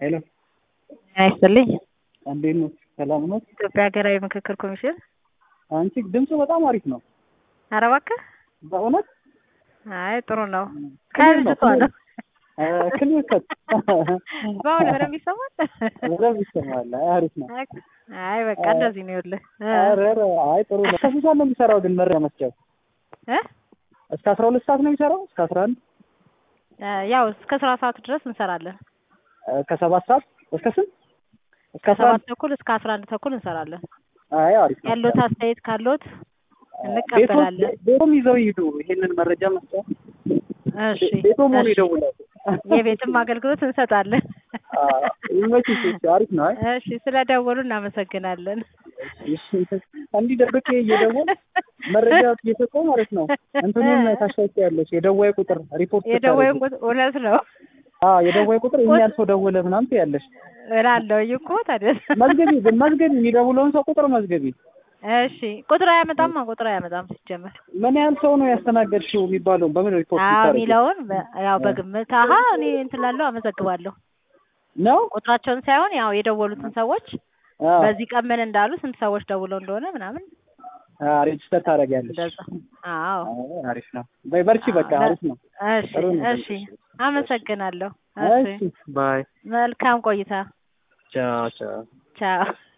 ሄሎ ጤና ይስጥልኝ። እንዴት ነው? ሰላም ነው? ኢትዮጵያ ሀገራዊ ምክክር ኮሚሽን። አንቺ ድምፁ በጣም አሪፍ ነው። ኧረ እባክህ። በእውነት አይ ጥሩ ነው። ክሊር ነው፣ ከልጅቷ ነው። ክሊር ከት በአሁን በደንብ ይሰማል። በደንብ ይሰማል። አይ አሪፍ ነው። አይ በቃ እንደዚህ ነው ይኸውልህ እ ኧረ ኧረ አይ ጥሩ ነው። ከስንት ሰዓት ነው የሚሰራው ግን መረጃ መስጫው? እ እስከ አስራ ሁለት ሰዓት ነው የሚሰራው? እስከ አስራ አንድ ያው እስከ ስራ ሰዓት ድረስ እንሰራለን። ከሰባት ሰዓት እስከ ስንት? እስከ አስራ ሰባት አንድ ተኩል እስከ አስራ አንድ ተኩል እንሰራለን። አይ አሪፍ ነው። ያሉት አስተያየት ካሉት እንቀበላለን። ቤቶም ይዘው ይሄዱ ይሄንን መረጃ መስጫ እሺ ቤቶም ሆኖ እሺ። ይደውላሉ። የቤትም አገልግሎት እንሰጣለን። ይመችሽ። እሺ፣ አሪፍ ነው። አይ እሺ ስለደወሉ እናመሰግናለን። እሺ፣ እንዲህ ደብቄ እየደወል መረጃ እየሰጠው ማለት ነው። እንትኑን ታሻውቂያለሽ የደዋይ ቁጥር ሪፖርት የደወይን ቁጥር እውነት ነው አዎ የደዋይ ቁጥር እኛን ሰው ደወለ ምናምን ትያለሽ። እላለሁኝ እኮ ታዲያ። መዝገቢ ግን መዝገቢ የሚደውለውን ሰው ቁጥር መዝገቢ። እሺ ቁጥር አያመጣም ቁጥር አያመጣም ሲጀመር ምን ያህል ሰው ነው ያስተናገድሽው የሚባለው በምን ሪፖርት አዎ ይታረግ የሚለውን በ- ያው በግምት አሀ እኔ እንትን ላለው አመዘግባለሁ ነው? ቁጥራቸውን ሳይሆን ያው የደወሉትን ሰዎች አዎ በዚህ ቀን ምን እንዳሉ ስንት ሰዎች ደውለው እንደሆነ ምናምን አዎ ሬጅስተር ታደርጊያለሽ። እንደዛ አዎ አዎ አሪፍ ነው። በይ በርቺ፣ በቃ አሪፍ ነው። እሺ ጥሩ ነው። እሺ አመሰግናለሁ እሺ እሺ ባይ። መልካም ቆይታ ቻው ቻው። ቻው